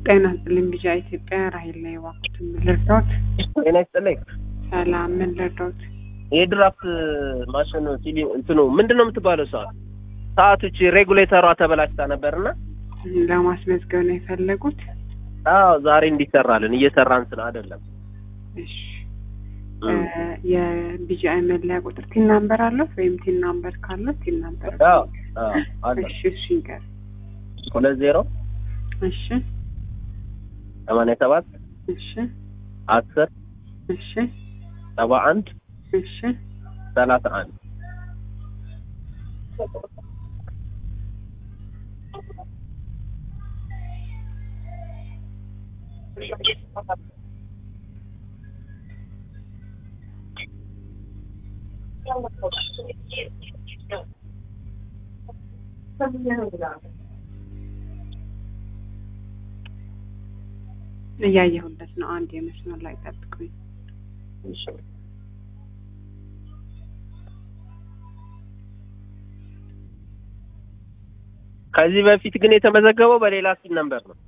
ጤና ይስጥልኝ ቢጫ ኢትዮጵያ ራሄል ላይ ዋኩት ምን ልርዳዎት? ጤና ይስጥልኝ። ሰላም ምን ልርዳዎት? የድራፍት ማሽን ሲሊ እንትኑ ምንድን ነው የምትባለው ሰዓት ሰዓቶች ሬጉሌተሯ ተበላሽታ ነበርና ለማስመዝገብ ነው የፈለጉት? አዎ ዛሬ እንዲሰራልን እየሰራን ስለ አይደለም። እሺ የቢጂአይ መለያ ቁጥር ቲን ናምበር አለት ወይም ቲን ናምበር ካለ ቲን ናምበር አዎ አዎ አለ እሺ እሺ ይንገር ሁለት ዜሮ እሺ ሰማንያ ሰባት እሺ አስር እሺ ሰባ አንድ እሺ ሰላሳ አንድ እያየሁለት ነው። አንድ የመስመር ላይ ጠብቁኝ። ከዚህ በፊት ግን የተመዘገበው በሌላ ሲል ነበር ነው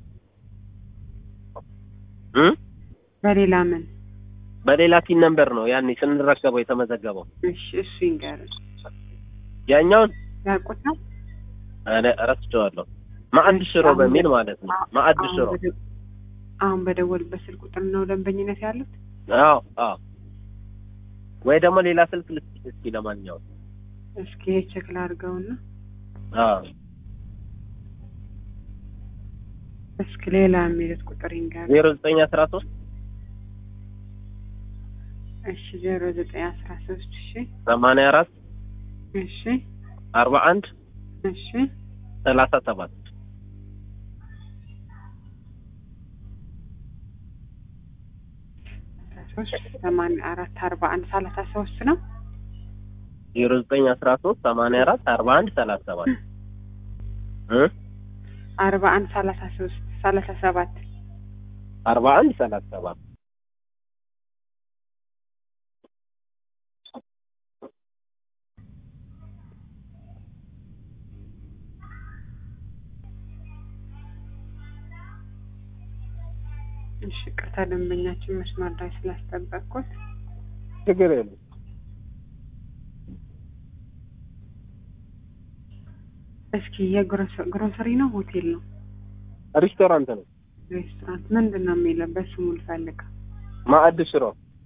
እ በሌላ ምን? በሌላ ሲል ነበር ነው ያኔ ስንረከበው የተመዘገበው። እሺ እሱ ይንገር ያኛውን ያውቁት ነው። እኔ እረስቸዋለሁ። ማዕድ ሽሮ በሚል ማለት ነው። ማዕድ አሁን ሽሮ በደ- አሁን በደወልበት ስልክ ቁጥር ነው ደንበኝነት ያሉት? አዎ አዎ። ወይ ደግሞ ሌላ ስልክ ልስጥ እስኪ ለማንኛውም እስኪ ቼክ ላድርገውና አዎ እስኪ ሌላ የሚሉት ቁጥር ይንገር። ዜሮ ዘጠኝ አስራ ሶስት እሺ ዜሮ ዘጠኝ አስራ ሶስት እሺ ሰማንያ አራት እሺ አርባ አንድ እሺ ሰላሳ ሰባት አስራ ሶስት ሰማንያ አራት አርባ አንድ ሰላሳ ሶስት ነው። ዜሮ ዘጠኝ አስራ ሶስት ሰማንያ አራት አርባ አንድ ሰላሳ ሰባት እ አርባ አንድ ሰላሳ ሶስት ሰላሳ ሰባት አርባ አንድ ሰላሳ ሰባት እሺ ቅርታ ደንበኛችን መስመር ላይ ስላስጠበቅኩት ችግር የለም። እስኪ የግሮሰሪ ነው ሆቴል ነው ሬስቶራንት ነው። ሬስቶራንት ምንድን ነው የሚለው በስሙ ልፈልግ ማዕድ ሽሮ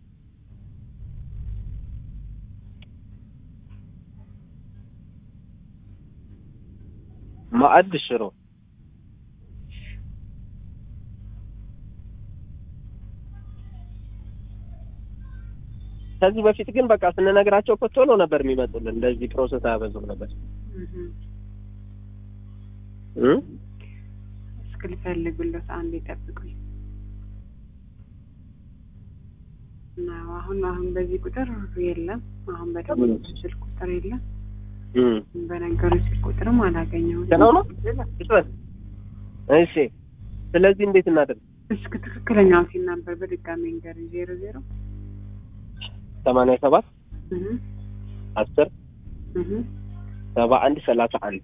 ማዕድ ሽሮ ከዚህ በፊት ግን በቃ ስንነግራቸው እኮ ቶሎ ነበር የሚመጡልን። እንደዚህ ፕሮሰስ አያበዙም ነበር እህ። እ እስኪ ልፈልግሎት አንድ ይጠብቁኝ እና አሁን አሁን በዚህ ቁጥር የለም አሁን በደቡብ ስልክ ቁጥር የለም እ በነገሩ ስልክ ቁጥርም አላገኘሁትም ከነው ነው ይጥበስ። እሺ ስለዚህ እንዴት እናደርግ? እስኪ ትክክለኛው ሲል ነበር በድጋሚ ንገር ዜሮ ዜሮ ሰማንያ ሰባት እህ አስር እህ ሰባ አንድ ሰላሳ አንድ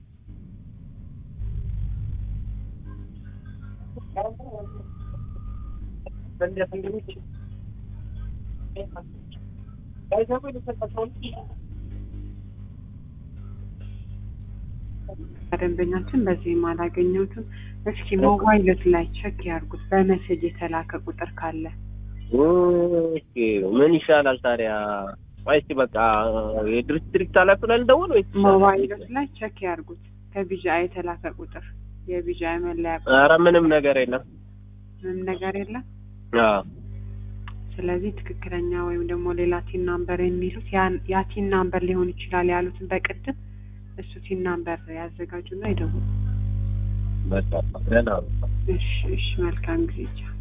ደንበኛችን በዚህም አላገኘሁትም። እስኪ ሞባይሎት ላይ ቼክ ያርጉት በመሴጅ የተላከ ቁጥር ካለ ኦኬ ምን ይሻላል ታዲያ? ቆይ እስኪ በቃ የዲስትሪክት ኃላፊ ላይ ልደውል ወይስ ሞባይሎት ላይ ቼክ ያርጉት ከቢጂአይ የተላከ ቁጥር የቢጂአይ መለያ ቁጥር ኧረ ምንም ነገር የለም። ምንም ነገር የለም። አዎ ስለዚህ ትክክለኛ ወይም ደግሞ ሌላ ቲን ናምበር የሚሉት ያን- ያ ቲን ናምበር ሊሆን ይችላል ያሉትን በቅድም እሱ ቲን ናምበር ያዘጋጁና ይደውሉ። በቃ ደህና ነው። እሺ እሺ፣ መልካም ጊዜ ቻው።